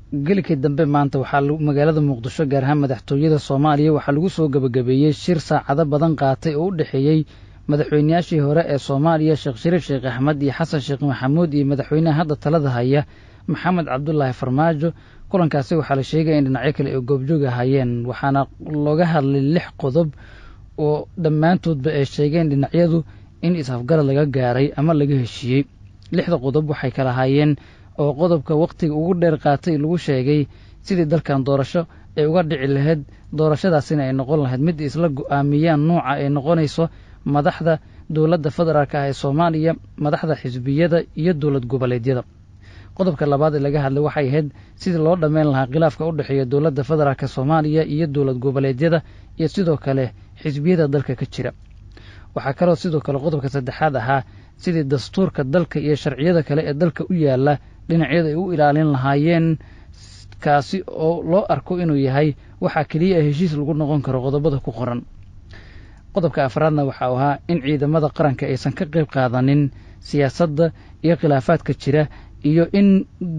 gelikii dambe maanta waxaa magaalada muqdisho gaar ahaan madaxtooyada soomaaliya waxaa lagu soo gebagabeeyey shir saacado badan qaatay oo u dhexeeyey madaxweynayaashii hore ee soomaaliya sheekh shariif sheekh axmed iyo xasan sheekh maxamuud iyo madaxweynaha hadda talada haya maxamed cabdulaahi farmaajo kulankaasi waxaa la sheegaya in dhinacyo kale ay goobjoog ahayeen waxaana looga hadlay lix qodob oo dhammaantoodba ay sheegeen dhinacyadu in is-afgarad laga gaaray ama laga heshiiyey lixda qodob waxay kala haayeen oo qodobka wakhtiga ugu dheer qaatay lagu sheegay sidii dalkan doorasho ay uga dhici lahayd doorashadaasina ay noqon lahayd mid isla go'aamiyaan nuuca ay noqonayso madaxda dowladda federaalk ah ee soomaaliya madaxda xisbiyada iyo dowlad goboleedyada qodobka labaad ee laga hadlay waxay ahayd sidii loo dhammayn lahaa khilaafka u dhexeeya dowladda federaalk soomaaliya iyo dowlad goboleedyada iyo sidoo kale xisbiyada dalka ka jira waxaa kaloo sidoo kale qodobka saddexaad ahaa sidii dastuurka dalka iyo sharciyada kale ee dalka u yaalla dhinacyada ay u ilaalin lahaayeen kaasi oo loo arko inuu yahay waxaa keliya heshiis lagu noqon karo qodobada ku qoran qodobka afraadna waxau ahaa in ciidamada qaranka aysan ka qayb qaadanin siyaasadda iyo khilaafaadka jira iyo in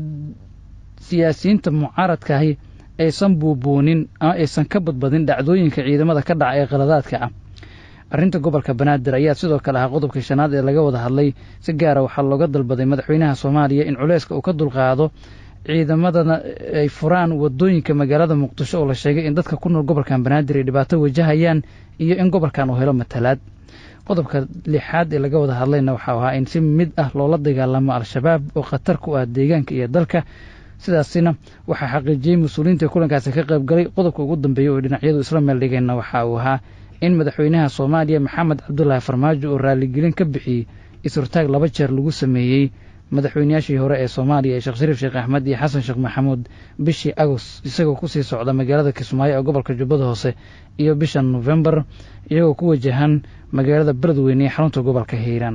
siyaasiyiinta mucaaradkaahi aysan buubuunin ama aysan ka badbadin dhacdooyinka ciidamada ka dhaca ee qaladaadka ah arrinta gobolka banaadir ayaa sidoo kale ahaa qodobkii shanaad ee laga wada hadlay si gaara waxaa looga dalbaday madaxweynaha soomaaliya in culeyska uu ka dulqaado ciidamadana ay furaan wadooyinka magaalada muqdisho oo la sheegay in dadka ku nool gobolkan banaadir ay dhibaato wajahayaan iyo in gobolkan uu helo matalaad qodobka lixaad ee laga wada hadlayna waxau ahaa in si mid ah loola dagaalamo al-shabaab oo khatar ku ah deegaanka iyo dalka sidaasina waxaa xaqiijiyey mas-uuliyiinta kulankaasi ka qayb galay qodobka ugu dambeeyey oo dhinacyadu isla meel dhigeenna waxa uu ahaa in madaxweynaha soomaaliya maxamed cabdulaahi farmaajo oo raaligelin ka bixiyey is-hortaag laba jeer lagu sameeyey madaxweynayaashii hore ee soomaaliya ee sheekh shariif sheekh axmed iyo xasan sheekh maxamuud bishii agost isagoo kusii socda magaalada kismaayo ee gobolka jubbada hoose iyo bisha nofembar iyagoo ku wajahan magaalada beledweyne ee xarunta gobolka hiiraan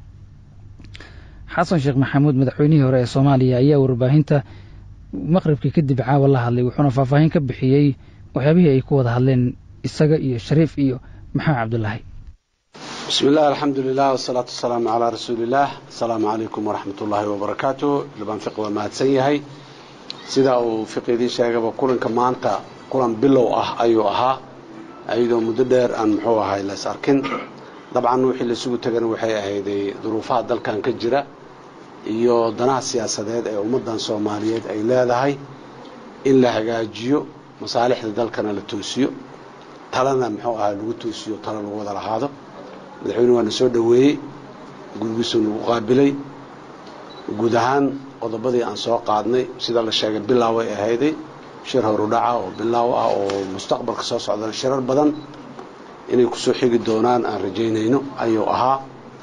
xasan sheekh maxamuud madaxweynihii hore ee soomaaliya ayaa warbaahinta maqribkii kadib caawa la hadlay wuxuuna faahfaahin ka bixiyey waxyaabihii ay ku wada hadleen isaga iyo shariif iyo maxamed cabdulaahi bismi illah alxamdu lilah wasalaatu wasalaamu calaa rasuuliillaah asalaamu calaykum waraxmat ullaahi wabarakaatu libaan fiqi waa mahadsan yahay sida uu fiqi idiin sheegaba kulanka maanta kulan bilow ah ayuu ahaa ayadoo muddo dheer aan muxuu ahay las arkin dabcan wixii laisugu tegana waxay ahayday duruufaha dalkan ka jira iyo danaha siyaasadeed ee ummaddan soomaaliyeed ay leedahay in la hagaajiyo masaalixda dalkana la toosiyo talana muxuu ahaa lagu toosiyo talo lagu wada lahaado madaxweyne waa na soo dhoweeyey gurigiisuu nagu qaabilay guud ahaan qodobadii aan soo qaadnay sida la sheegay bilaaw ay ahayday shir horudhaca oo bilaaw ah oo mustaqbalka soo socdana shirar badan inay kusoo xigi doonaan aan rajaynayno ayuu ahaa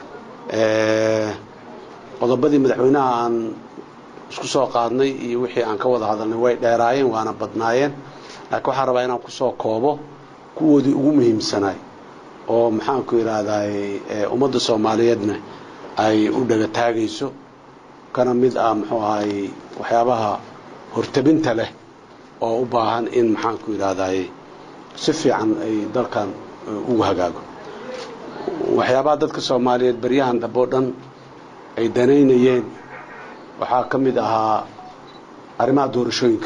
qodobadii madaxweynaha aan isku soo qaadnay iyo wixii aan ka wada hadalnay way dheeraayeen waana badnaayeen laakiin waxaan rabaa inaan kusoo koobo kuwoodii ugu muhiimsanaay oo maxaanku idhaahdaay ummadda soomaaliyeedna ay u dhaga taagayso kana mid ah muxuu ahay waxyaabaha hortabinta leh oo u baahan in maxaanku idhaahdaay si fiican ay dalkan ugu hagaago waxyaabaha dadka soomaaliyeed baryahan dambe o dhan ay danaynayeen waxaa ka mid ahaa arrimaha doorashooyinka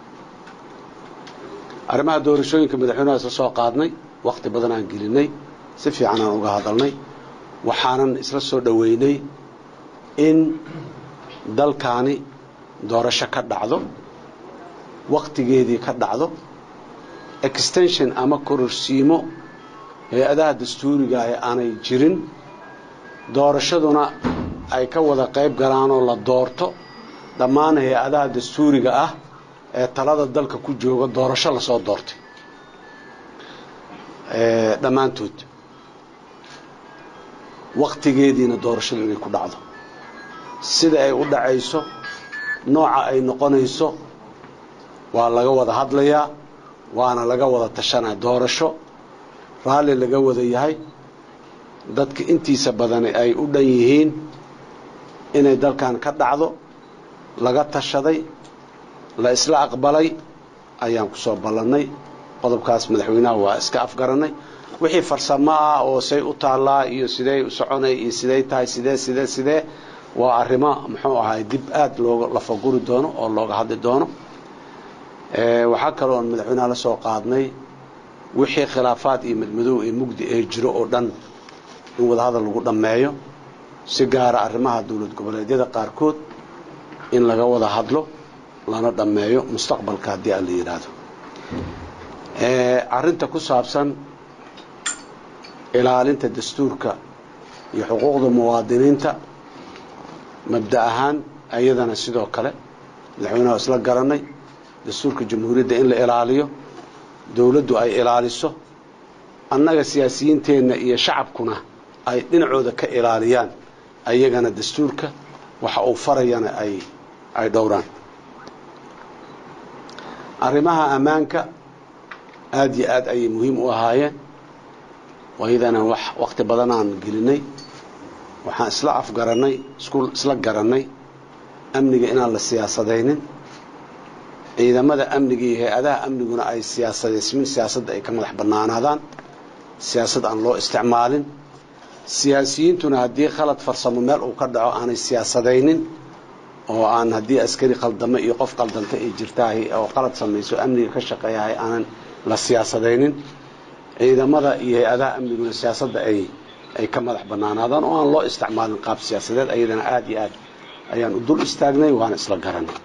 arrimaha doorashooyinka madaxweynaha isla soo qaadnay wakhti badan aan gelinay si fiican aan uga hadalnay waxaanan isla soo dhoweynay in dalkaani doorasho ka dhacdo wakhtigeedii ka dhacdo extension ama kororsiimo hay-adaha dastuuriga ah aanay jirin doorashaduna ay ka wada qayb galaanoo la doorto dhammaan hay-adaha dastuuriga ah ee talada dalka ku jooga doorasho lasoo doortay dhammaantood wakhtigeediina doorashadu inay ku dhacdo sida ay u dhacayso nooca ay noqonayso waa laga wada hadlayaa waana laga wada tashanaya doorasho raalli laga wada yahay dadka intiisa badani ay u dhan yihiin inay dalkan ka dhacdo laga tashaday la isla aqbalay ayaan ku soo ballannay qodobkaas madaxweynaha waa iska afgaranay wixii farsamo ah oo say u taallaa iyo sidey u soconay iyo sidey tahay sidee sidee sidee waa arrimo muxuu ahay dib aad looga lafaguri doono oo looga hadli doono waxaa kaloo on madaxweynaha la soo qaadnay wixii khilaafaad iyo madmadow ee mugdi ee jiro oo dhan in wadahadal lagu dhammeeyo si gaara arrimaha dowlad goboleedyada qaarkood in laga wada hadlo lana dhammeeyo mustaqbalka haddii aan la yidhaahdo arrinta ku saabsan ilaalinta dastuurka iyo xuquuqda muwaadiniinta mabda ahaan ayadana sidoo kale madaxweynaha isla garanay dastuurka jamhuuriyadda in la ilaaliyo dowladdu ay ilaaliso annaga siyaasiyiinteenna iyo shacabkuna ay dhinacooda ka ilaaliyaan ayagana dastuurka waxa uu farayana ay ay dhowraan arrimaha ammaanka aada iyo aad ayay muhiim u ahaayeen waayadana wax waqti badan aan gelinay waxaan isla afgarannay isku isla garannay amniga inaan la siyaasadaynin ciidamada amniga iyo hay-adaha amniguna ay siyaasadaysmin siyaasadda ay ka madax bannaanaadaan siyaasad aan loo isticmaalin siyaasiyiintuna haddii khalad farsamo meel uu ka dhaco aanay siyaasadaynin oo aan haddii askari qaldamo iyo qof qaldanta ay jirtahay oo qalad samayso amniga ka shaqeeyahay aanan la siyaasadaynin ciidamada iyo hay-adaha amniguna siyaasadda ay ay ka madax bannaanaadaan oo aan loo isticmaalin qaab siyaasadeed ayadana aada iyo aad ayaan u dul istaagnay waana isla garanay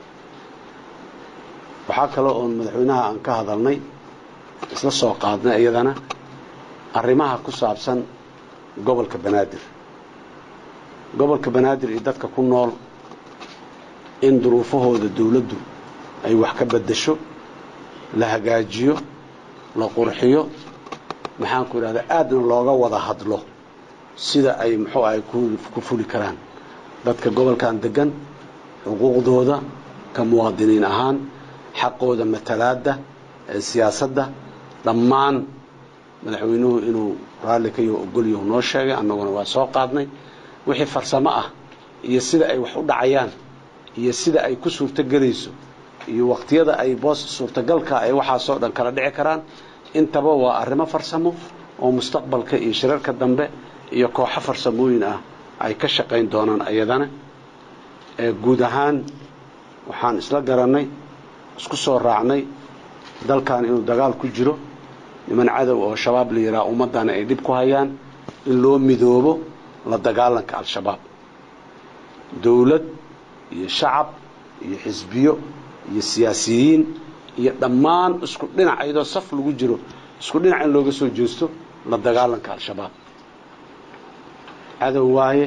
waxaa kale oon madaxweynaha aan ka hadalnay isla soo qaadnay iyadana arrimaha ku saabsan gobolka banaadir gobolka banaadir iyo dadka ku nool in duruufahooda dawladdu ay wax ka beddesho la hagaajiyo la qurxiyo maxaan ku idhahdaa aadna looga wada hadlo sida ay muxuu ahay ku fuli karaan dadka gobolkan degan xuquuqdooda ka muwaadiniin ahaan xaqooda matalaadda ee siyaasadda dhammaan madaxweynuhu inuu raalli ka yaho ogolyahu noo sheegay annaguna waa soo qaadnay wixii farsamo ah iyo sida ay wax u dhacayaan iyo sida ay ku suurtogelayso iyo waqtiyada ay boos suurtagalka ay waxaasoo dhan kala dhici karaan intaba waa arrimo farsamo oo mustaqbalka iyo shirarka dambe iyo kooxo farsamooyin ah ay ka shaqayn doonaan ayadana guud ahaan waxaan isla garannay isku soo raacnay dalkan inuu dagaal ku jiro niman cadow oo shabaab la yidhaha ummaddana ay dhib ku hayaan in loo midoobo la dagaalanka al-shabaab dowlad iyo shacab iyo xisbiyo iyo siyaasiyiin iyo dhammaan isku dhinac iyadoo saf lagu jiro isku dhinac in looga soo jeesto la dagaalanka al-shabaab cadow waaye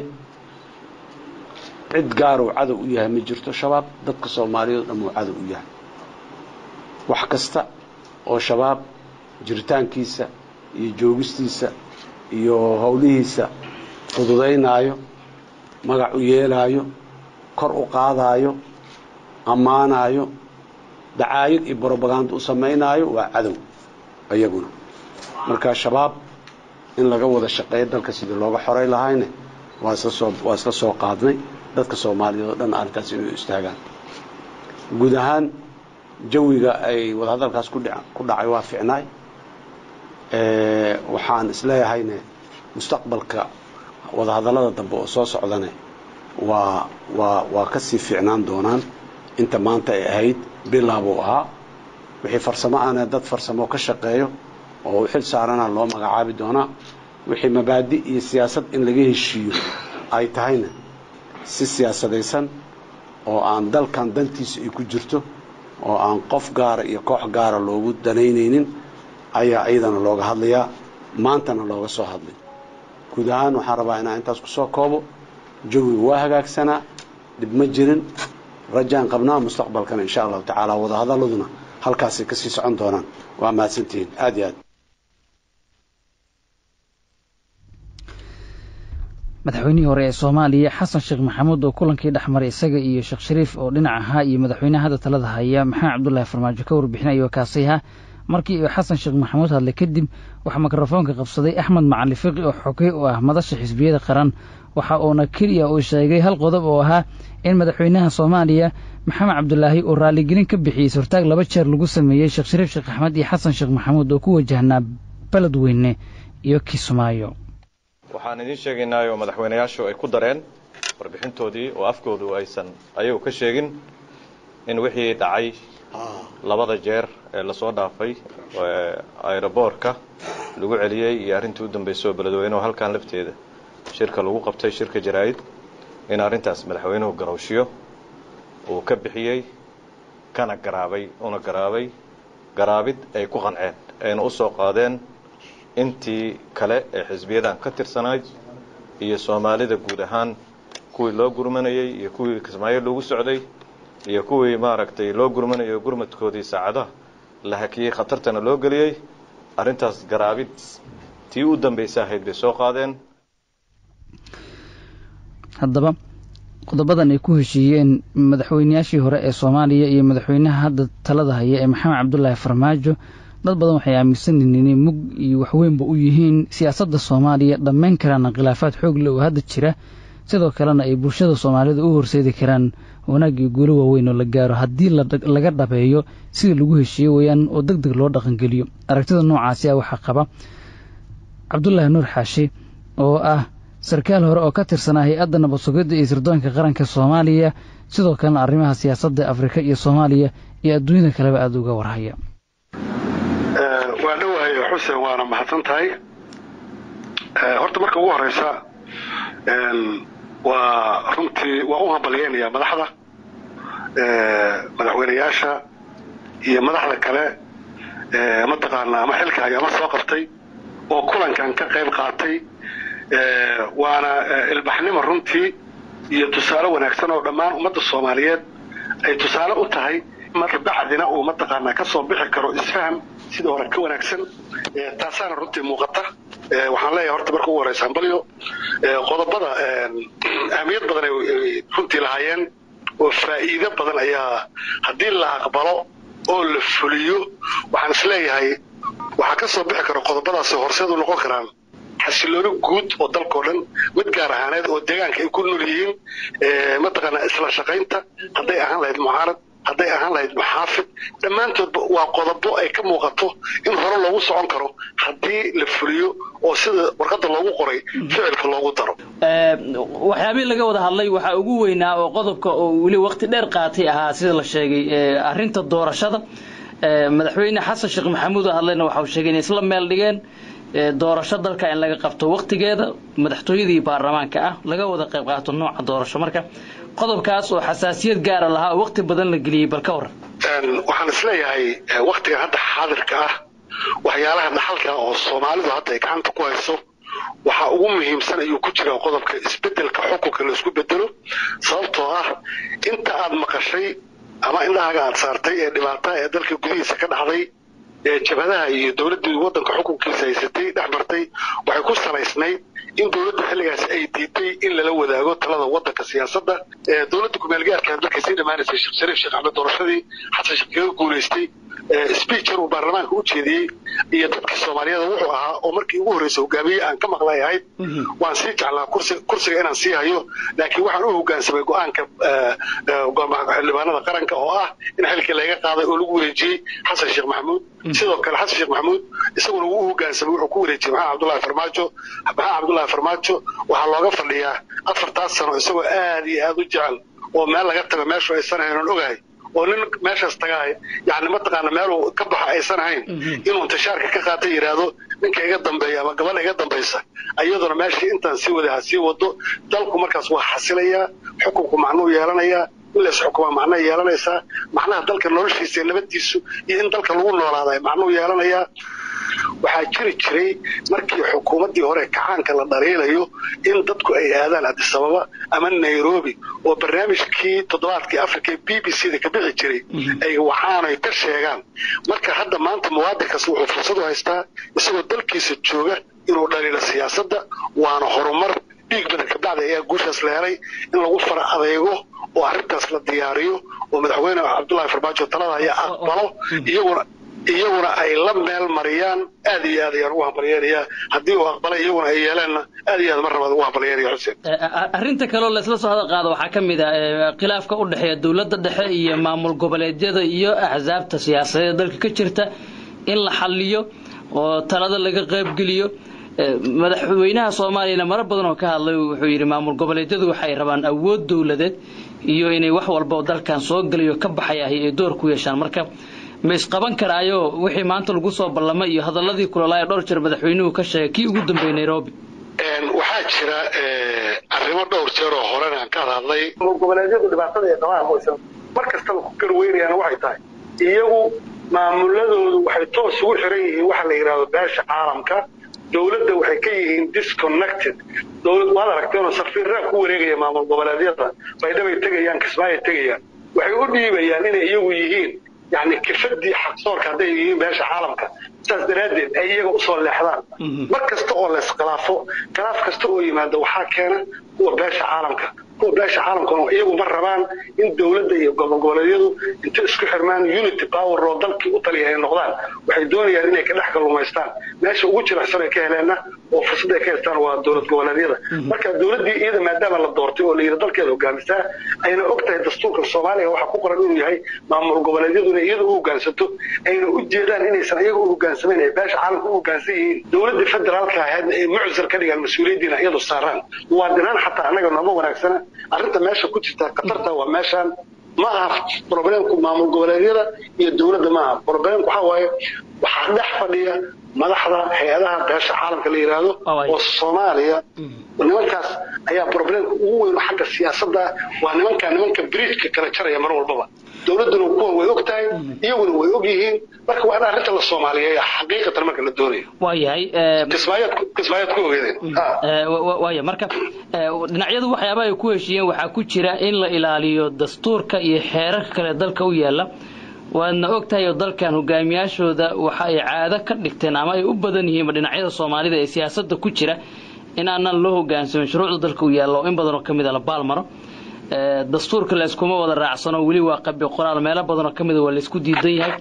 cid gaaruu cadow u yahay ma jirto shabaab dadka soomaaliyeed dhamuu cadow u yahay wax kasta oo shabaab jiritaankiisa iyo joogistiisa iyo howlihiisa fududaynaayo magac u yeelaayo kor u qaadaayo ammaanaayo dacaayad iyo brobaganda u samaynaayo waa cadow iyaguna marka shabaab in laga wada shaqeeyo dalka sidii looga xoray lahayne waa isla soo waa isla soo qaadnay dadka soomaaliyeed oo dhan arrintaas inay istaagaan guud ahaan jawiga ay wadahadalkaas ku dha ku dhacay waa ficnaay waxaan isleeyahayne mustaqbalka wadahadallada dambe oo soo socdane waa waa waa ka sii fiicnaan doonaan inta maanta ay ahayd bilaabuu ahaa wixii farsamo ahna dad farsamo ka shaqeeyo oo u xil saarana loo magacaabi doonaa wixii mabaadi iyo siyaasad in laga heshiiyo ay tahayna si siyaasadaysan oo aan dalkan dantiisa ay ku jirto oo aan qof gaara iyo koox gaara loogu danaynaynin ayaa iyadana looga hadlayaa maantana looga soo hadlay guud ahaan waxaan rabaa inaan intaas ku soo koobo jawigu waa hagaagsanaa dhib ma jirin rajaan qabnaa mustaqbalkana insha allahu tacaala wadahadaladuna halkaasay kasii socon doonaan waa mahadsantihiin aad iyo aad madaxweynihii hore ee soomaaliya xasan sheekh maxamuud oo kulankii dhexmaray isaga iyo sheekh shariif oo dhinac ahaa iyo madaxweynaha hadda talada haya maxamed cabdulaahi farmaajo ka warbixinaya kaasayha markii uu xasan sheekh maxamuud hadlay kadib waxaa mikrofoonka qabsaday axmed macali fiqi oo xogey u ah madasha xisbiyada qaran waxa uuna keliya uu sheegay hal qodob oo ahaa in madaxweynaha soomaaliya maxamed cabdulaahi uu raaligelin ka bixiyey sortaag laba jeer lagu sameeyey sheekh shariif sheekh axmed iyo xasan sheekh maxamuud oo ku wajahnaa beledweyne iyo kismaayo waxaan idiin sheegaynaayo madaxweynayaashu ay ku dareen warbixintoodii oo afkoodu aysan ayagu ka sheegin in wixii dhacay labada jeer ee lasoo dhaafay aeroboortka lagu celiyey iyo arrintii u dambaysay oo beledweynuhu halkan lafteeda shirka lagu qabtay shirka jaraa'id in arrintaas madaxweynuhu garowshiyo uu ka bixiyey kana garaabay una garaabay garaabid ay ku qanceen ayna u soo qaadeen intii kale ee xisbiyadan ka tirsanayd iyo soomaalida guud ahaan kuwii loo gurmanayey iyo kuwii kismaayo loogu socday iyo kuwii maaragtay loo gurmanayo gurmadkoodii saacadaha la hakiyey khatartana loo geliyey arrintaas garaabid tii u dambaysa ahayd bay soo qaadeen haddaba qodobadan ay ku heshiiyeen madaxweynayaashii hore ee soomaaliya iyo madaxweynaha hadda talada haya ee maxamed cabdulaahi farmaajo dad badan waxay aaminsan yihiin inay mug iyo waxweynba u yihiin siyaasadda soomaaliya dhammayn karaana khilaafaad xoog le oo hadda jira sidoo kalena ay bulshada soomaalida u horseedi karaan wanaag iyo guulo waaweyn oo la gaaro haddii laga dhabeeyo sida lagu heshiiye weeyaan oo deg deg loo dhaqangeliyo aragtida noocaasi ah waxaa qaba cabdulaahi nuur xaashi oo ah sarkaal hore oo ka tirsanaa hay-adda nabad sugidda iyo sirdoonka qaranka soomaaliya sidoo kalena arrimaha siyaasadda afrika iyo soomaaliya iyo adduunyada kaleba aada uga warhaya waa dhowahay xuseen waana mahadsan tahay horta marka ugu horeysa waa runtii waa u hambalyeynayaa madaxda madaxweynayaasha iyo madaxda kale mataqaana ama xilka hay ama soo qabtay oo kulankan ka qayb qaatay waana ilbaxnimo runtii iyo tusaale wanaagsan oo dhammaan ummadda soomaaliyeed ay tusaale u tahay bacdina uu mataqaanaa ka soo bixi karo isfaham sida hore ka wanaagsan taasaana runtii muuqata waxaan leeyahay horta marka ugu horeysa hambalyo qodobada ahmiyad badan ay runtii lahaayeen oo faa'iido badan ayaa haddii la aqbalo oo la fuliyo waxaan isleeyahay waxaa ka soo bixi karo qodobadaasi horseed u noqon karaan xasilooni guud oo dalkao dhan mid gaar ahaaneed oo deegaanka ay ku nool yihiin mataqaanaa isla shaqaynta hadday ahaan lahayd mucaarad hadday ahaan lahayd maxaafid dhammaantoodba waa qodobo ay ka muuqato in hore loogu socon karo haddii la fuliyo oo sida warqadda loogu qoray ficilka loogu daro waxyaabihii laga wada hadlay waxaa ugu weynaa oo qodobka oo weli waqti dheer qaatay ahaa sida la sheegay arrinta doorashada madaxweyne xasan sheekh maxamuud oo hadlayna waxa uu sheegay inay isla meel dhigeen doorasho dalka in laga qabto waqtigeeda madaxtooyadii baarlamaanka ah laga wada qayb qaato nooca doorasho marka qodobkaas oo xasaasiyad gaara lahaa oo waqti badan la geliyey bal ka waran waxaan isleeyahay waqtigan hadda xaadirka ah waxyaalaha dhaxalka oo soomaalidu hadda ay gacanta ku hayso waxaa ugu muhiimsan ayuu ku jiraa qodobka isbedelka xukunka laisku bedelo sababtoo ah inta aad maqashay ama indhahaaga aad saartay ee dhibaata ee dalka gudihiisa ka dhacday ee jabhadaha iyo dowladdii waddanka xukunkiisa haysatay dhex martay waxay ku salaysnayd in dowladda xilligaas ay diiday in lala wadaago talada waddanka siyaasadda dowladda kumeelgaarka dalka sii dhammaanaysay sheekh shariif sheekh axmed doorashadii xasan sheekh kaga guulaystay speaker uu baarlamaanka u jeediyey iyo dadkii soomaaliyada wuxuu ahaa oo markii ugu horreysay hogaamiyey aan ka maqlay ahayd waan sii jeclaa kursiga inaan sii hayo laakiin waxaan u hogaansamay go-aanka xildhibaanada qaranka oo ah in xilkii laga qaaday oo lagu wareejiyey xasan sheekh maxamuud sidoo kale xasan sheekh maxamuud isaguna wuu u hogaansamay wuxuu ku wareejiyey maxamed cabdullahi farmaajo maxamed cabdullahi farmaajo waxaa looga fadhiyaa afartaas sano isagoo aad iyo aad u jecel oo meel laga tago meeshu aysan ahayn oon ogahay oo nin meeshaas tagahay yani mataqaana meeluu ka baxo aysan ahayn inuu intishaarka ka qaata yidhaahdo ninka iga dambeeya ama gabadha iga dambaysa iyaduna meeshii intaan sii wada ha sii wado dalku markaas waa xasilayaa xukunku macnuu yeelanayaa in lays xukumaa macnaa yeelanaysaa macnaha dalka noloshiisa iyo nabaddiisu iyo in dalka lagu noolaaday macnuu yeelanayaa waxaa jiri jiray markii xukuumaddii hore kacaanka la dhaliilayo in dadku ay aadaan adisababa ama nairobi oo barnaamijkii toddobaadkii africa ee b b c da ka bixi jiray ay waxaanay ka sheegaan marka hadda maanta muwaadinkaas wuxuu fursad u haystaa isagoo dalkiisa jooga inuu dhaliilo siyaasadda waana horumar dhiig badan kabacdi ayaa guushaas la helay in lagu fara adeego oo arrintaas la diyaariyo oo madaxweyne cabdullahi farmaajo talada ayaa aqbalo iyaguna iyaguna ay la meel mariyaan aad iyo aad ayaan ugu hambalyeenayaa haddii uu aqbalay iyaguna ay yeeleenna aad iyo aad mar labaad ugu hambalyeynaya xuseen arrinta kaleo laysla soo hadal qaado waxaa ka mid ah khilaafka u dhexeeya dowladda dhexe iyo maamul goboleedyada iyo axsaabta siyaasadeed dalka ka jirta in la xalliyo oo talada laga qaybgeliyo madaxweynaha soomaaliyana maro badan oo ka hadlay wuxuu yidhi maamul goboleedyadu waxay rabaan awood dowladeed iyo inay wax walba dalkan soo gelayo ka baxay ahi ay door ku yeeshaan marka ma isqaban karaayo wixii maanta lagu soo ballamay iyo hadalladii kulalaaya dhowr jeer madaxweynuhu ka sheegay kii ugu dambeeyey nairobi waxaa jira arrimo dhowr jeer oo horena aan ka hadlay goboleedyadu dhibaatada ay qabaan oysan mar kastaba ku garweynayaan waxay tahay iyagu maamuladoodu waxay toos ugu xiran yihiin waxa la yidhahdo beesha caalamka dowladda waxay ka yihiin disconnected dowlad waad aragteenoo safiirraa ku wareegaya maamul goboleedyada baydhabay tegayaan kismaayay tegayaan waxay u dhiibayaan inay iyagu yihiin yani kifadii xaqsoorka hadday yihiin beesha caalamka sidaas daraaddeed ay iyaga usoo leexdaan mar kasta oo layiskhilaafo khilaaf kasta oo yimaada waxaa keena kuwa beesha caalamka kuwa beesha caalamkuna iyagu ma rabaan in dowladda iyo gobolgoboleedyadu inta isku xirmaan unity power oo dalkii u taliya ay noqdaan waxay doonayaan inay ka dhex kalluumaystaan meesha ugu jilicsan ay ka heleenna oo fursad ay ka haystaan waa dowlad goboleedyada marka dowladdii iyada maadaama la doortay oo la yidhi dalkeeda hogaamisaa ayna og tahay dastuurka soomaaliya waxaa ku qoran inuu yahay maamul goboleedyadu inay iyada u hogaansato ayna u jeedaan inaysan iyaga u hogaansamayn ay beesha caalamka u hogaansan yihiin dowladdii federaalka ahaydna ay muczar ka dhigaan mas-uuliyaddiina iyadu saaraan muwaadinaan xataa annaga nooma wanaagsana arrinta meesha ku jirta khatarta waa meeshaan ma aha problemku maamul goboleedyada iyo dowladda ma aha problemku waxaa waaye waxaa dhex fadhiya madaxda hay-adaha beesha caalamka la yidhaahdo oo soomaaliya nimankaas ayaa problemka ugu weyn xagga siyaasadda waa nimanka nimanka bridgeka kala jaraya mar walbaba dowladduna kuwan way og tahay iyaguna way og yihiin marka waa in arrinta la soomaaliyeeya xaqiiqatan marka la doonayo waayahay kismaayaad kismaayaad ku ogeedeen waaya marka dhinacyadu waxyaabaha ay ku heshiiyeen waxaa ku jira in la ilaaliyo dastuurka iyo xeerarka kale dalka u yaala waadna og tahay oo dalkan hogaamiyaashooda waxa ay caado ka dhigteen ama ay u badan yihiinba dhinacyada soomaalida ee siyaasadda ku jira in aanan loo hogaansamin shuruucda dalka u yaalla oo in badan oo ka mid a la baalmaro dastuurka layskuma wada raacsano weli waa qabi qoraal meelo badan oo ka mida waa laysku diidan yahay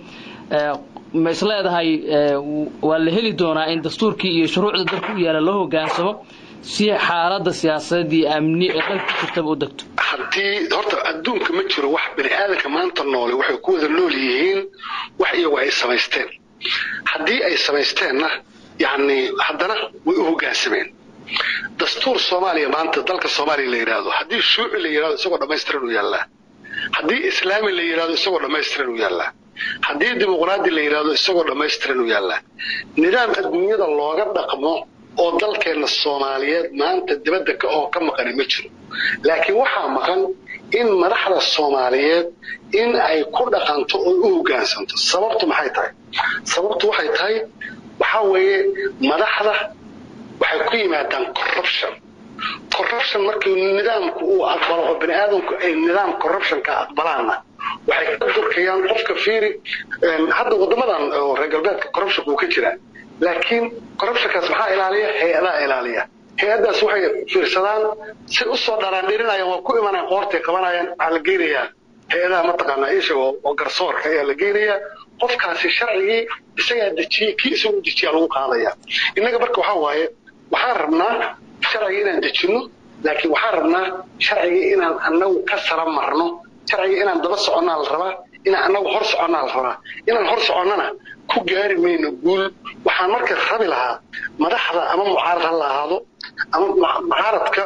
ma is leedahay waa la heli doonaa in dastuurkii iyo shuruucda dalka u yaalla loo hogaansamo si xaaladda siyaasadeed iyo amni ee dalka ku jirtaba u degto haddii horta adduunka ma jiro wax bini aadanka maanta noole waxay ku wada nool yihiin wax iyagu ay samaysteen haddii ay samaysteenna yacni haddana way u hoggaansameen dastuur soomaaliya maanta dalka soomaaliya la yidhaahdo haddii shuuci la yidhahdo isagoo dhammaystiran uu yaallaa haddii islaami la yidhahdo isagoo dhammaystiran uu yaallaa haddii dimuqraadi la yidhahdo isagoo dhammaystiran uu yaallaa nidaam adduunyada looga dhaqmo oo dalkeenna soomaaliyeed maanta dibadda oo ka maqani ma jiro laakiin waxaa maqan in madaxda soomaaliyeed in ay ku dhaqanto oo u hoggaansanto sababtu maxay tahay sababtu waxay tahay waxaa weeye madaxda waxay ku yimaadaan corruption corruption markii nidaamku uu aqbalo oo bini aadamku ay nidaam corruptionka aqbalaanna waxay ka durkayaan qofka fiiri hadda waddamadan oo reer galbeedka corruptionka uu ka jiraa laakiin corruptionkaas maxaa ilaaliya hay-adaha ilaaliya hay-addaas waxay fiirsadaan si usoo dharaandhirinayaan waa ku imanayaan qoortay qabanayaan waxaa la geynayaa hay-adaha mataqaanaa isagoo oo garsoorka ayaa la geynayaa qofkaasi sharcigii isagaa dejiyey kii isagu dejiyaa lagu qaadaya innaga marka waxaa waaye waxaan rabnaa sharcigii inaan dejinno laakiin waxaan rabnaa sharcigii inaan annagu ka sara marno sharcigii inaan daba soconnaa la rabaa inaan annagu hor soconnaa la rabaa inaan hor soconnana ku gaari mayno guul waxaan marka rabi lahaa madaxda ama mucaarad ha la ahaado ama mucaaradka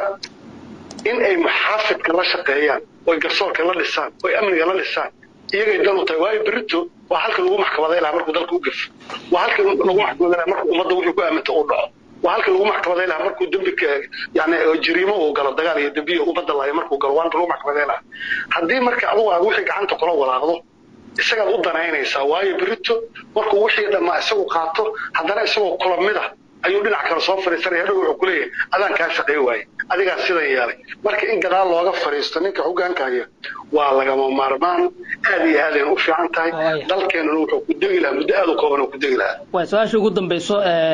in ay muxaafidka la shaqeeyaan oy garsoorka la dhisaan oy amniga la dhisaan iyagay dan u tahay waayo berito waa halka lagu maxkamaday lahaa markuu dalka u gafo waa halka lagu maxkamaday lahaa markuu ummadda wixii ku aaminta uu dhaco waa halka lagu maxkamaday lahaa markuu dembi yani jariimo uu galo dagaal iyo dembiya ummadda lahayo markuu galo waa halka lagu maxkamaday lahaa haddii marka adugu aad wixii gacanta kula walaaqdo isagaad u danaynaysaa waayo berito markuu wixii dhammaa isagu qaato haddana isagoo kula mid ah ayuu dhinac kale soo fadhiisanaya hadhow wuxuu kuleeyahay adaan kaa shaqeey waaye adigaa sidan yeelay marka in gadaal looga fadhiisto ninka hoggaanka haya waa lagama maarmaan aad iyo aadayna u fiican tahay dalkeenuna wuxuu ku degi lahaa muddo aad u kooban oo ku degi lahaa waay su-aasha ugu dambayso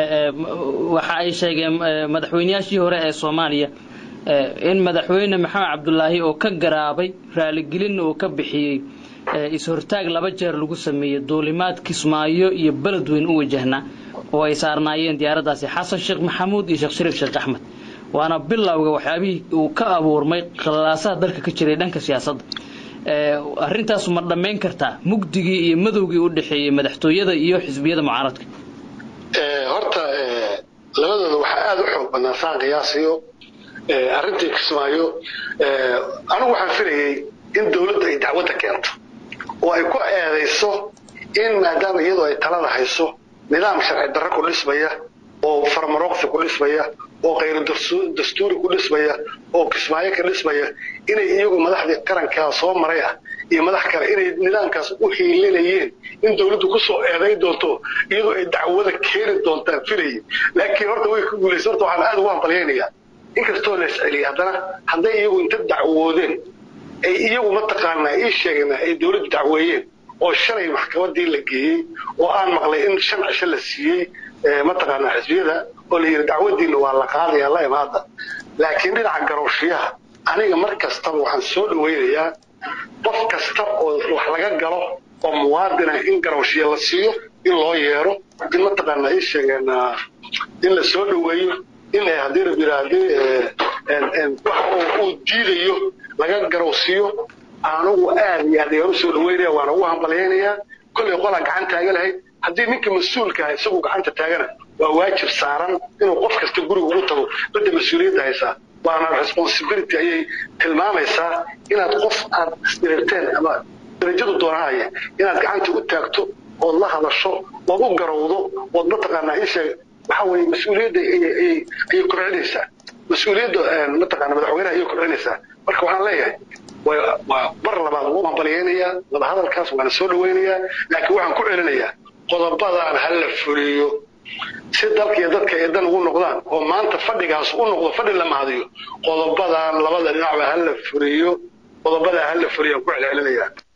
waxa ay sheegeen madaxweyneyaashii hore ee soomaaliya in madaxweyne maxamed cabdulaahi oo ka garaabay raaligelinna uu ka bixiyey is-hortaag laba jeer lagu sameeyey duulimaad kismaayo iyo beledweyn u wajahnaa oo ay saarnaayeen diyaaraddaasi xasan sheekh maxamuud iyo sheekh shariif sheekh axmed waana bilowga waxyaabihii uu ka abuurmay khalaasaha dalka ka jiray dhanka siyaasadda arrintaasu ma dhammayn kartaa mugdigii iyo madowgii u dhexeeyey madaxtooyada iyo xisbiyada mucaaradka horta labadooda waxaa aada u xoog badnaa saan qiyaasiyo arrintii kismaayo anigu waxaan filayey in dowladda ay dacwadda keento oo ay ku eedayso in maadaama iyadoo ay talada hayso nidaam sharci darro ku dhismaya oo farmarooqsi ku dhismaya oo khayru dastuuri ku dhismaya oo kismaayo ka dhismaya inay iyagu madaxdii qarankaa soo maray ah iyo madax kale inay nidaamkaas u hiilinayeen in dawladdu kusoo eedayn doonto iyadoo ay dacwada keeni doontaan filayay laakiin horta way ku guulaysa horta waxaan aada ugu hambalyaynayaa inkastoo la isceliyay haddana hadday iyagu inta dacwoodeen ay iyagu mataqaanaa ii sheegna ay dawladdu dacweeyeen oo shalay maxkamadii la geeyey oo aan maqlay in shan cisho la siiyey mataqaanaa xisbiyada oo la yidhi dacwadiina waa la qaadaya la imaada laakiin dhinaca garowshiyaha aniga mar kastaba waxaan soo dhawaynayaa qof kasta oo wax laga galo oo muwaadina in garowshiya la siiyo in loo yeero in mataqaanaa ii sheegeen in la soo dhaweeyo in haddii rabbi haddii wax uu diidayo laga garowsiiyo anugu aad iyo aad ayaan u soo dhaweynaya waana ugu hambalyaynayaa kollay qolaa gacan taaga lahayd haddii ninka mas-uulka ah isagu gacanta taagana waa waajib saaran inuu qof kasta guriga ugu tago badda mas-uuliyadda haysaa waana responsibility ayay tilmaamaysaa inaad qof aad isdirirteen ama darajadu doonahaya inaad gacanta u taagto ood la hadasho ood u garowdo ood mataqaanaa ii sheeg waxa weeye mas-uuliyadda ayay kobcinaysaa mas-uuliyadda mataqaana madaxweynaha ayay kobcinaysaa marka waxaan leeyahay waa mar labaad ugu hambalyaynayaa wadahadalkaas waana soo dhawaynayaa laakiin waxaan ku celinayaa qodobadaan ha la fuliyo si dalka iyo dadka ay dan ugu noqdaan oo maanta fadhigaas u noqdo fadhi la mahadiyo qodobadaan labada dhinacba ha la fuliyo qodobadaa ha la fuliyo aan ku celcelinayaa